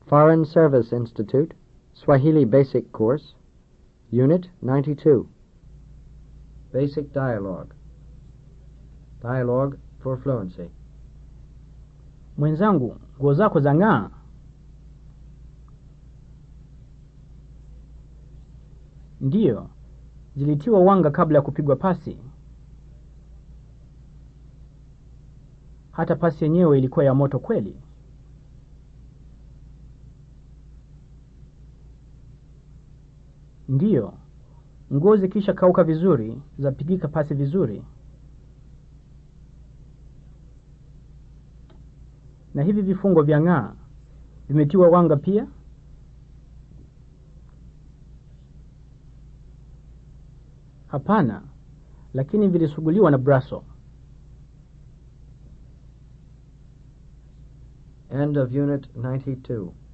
Foreign Service Institute, Swahili Basic Course, Unit 92. Basic Dialogue. Dialogue for Fluency. Mwenzangu, nguo zako za ng'aa. Ndiyo, zilitiwa wanga kabla ya kupigwa pasi. Hata pasi yenyewe ilikuwa ya moto kweli. Ndiyo, nguo zikisha kauka vizuri zapigika pasi vizuri. Na hivi vifungo vya ng'aa vimetiwa wanga pia? Hapana, lakini vilisuguliwa na braso. End of Unit 92.